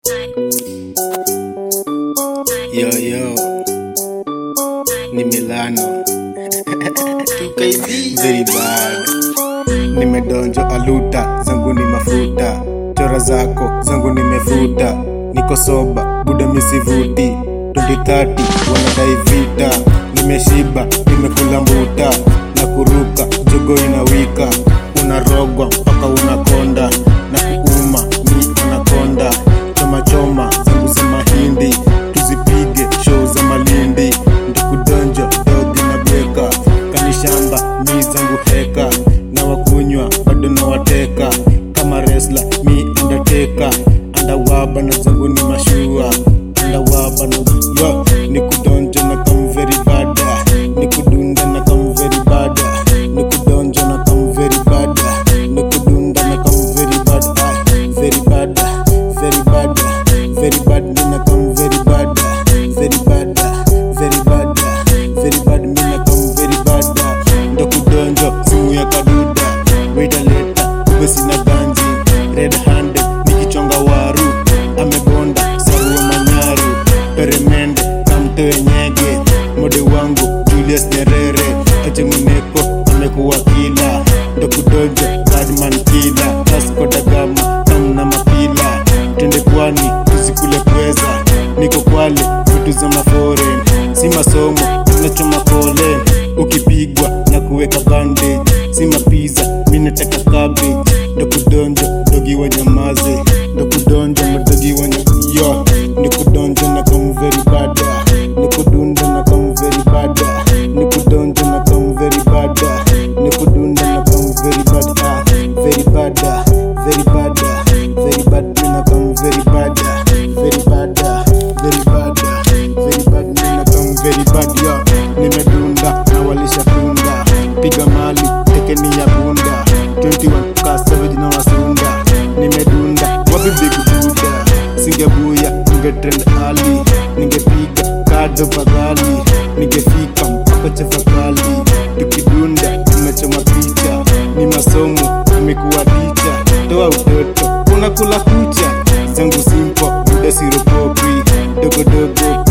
Yo yo, ni Milano very bad. Nimedonjo aluta zangu ni mafuta, chora zako zangu nimefuta, niko soba buda misivuti 2030 wanadai vita, nimeshiba nimekula mbuta na kuruka jogo inawika, unarogwa mpaka unakonda na kuuma mi unakonda choma choma zangu za mahindi tuzipige show za malindi ndikudonjo dodi na beka kanishamba mi zangu heka na wakunywa bado na wateka kama resla mi undertaker andawaba na zangu ni mashua andawaba na yo nikudonjo na kamveri bada nikudunda na kamveri bada nikudonjo na kamveri bada nikudunda na kamveri bada Ay, very bada very bada very bad mina kam very bada very bada very bada very bad mina kam very bada ndokudonjo simu ya kaduda waitaleta kumbe sina ganji red handed nikichonga waru amebonda sarua manyaru peremende kamtoe nyege mode wangu julius nyerere achemuneko amekuwa kila ndokudonjo badman kila taskodagama namna mapila twende pwani tusikule pweza niko kwale vitu za maforen si masomo tunachoma kole ukipigwa na kuweka bandage si mapiza minataka cabbage ndokudonjo dogi wa nyamaze ndokudonjo madogi wa yo nikudonjo na kamveri bada nikudunda na kamveri bada nikudonjo na kamveri bada nikudunda na kamveri bada very bada very bada very bad mina kam very bada very bada very bada very bad mina kam very bad yo nimedunda na walisha punda piga mali tekeni ya bunda 21 ka savage na wasunda nimedunda wapi big buda singebuya ningetrend ali ningepiga kado pagali ningefika mpaka chefakali tukidunda tunachoma picha ni masomo amekuwa ticha toa utoto unakula kucha zangu simpo muda siropopi dogodogo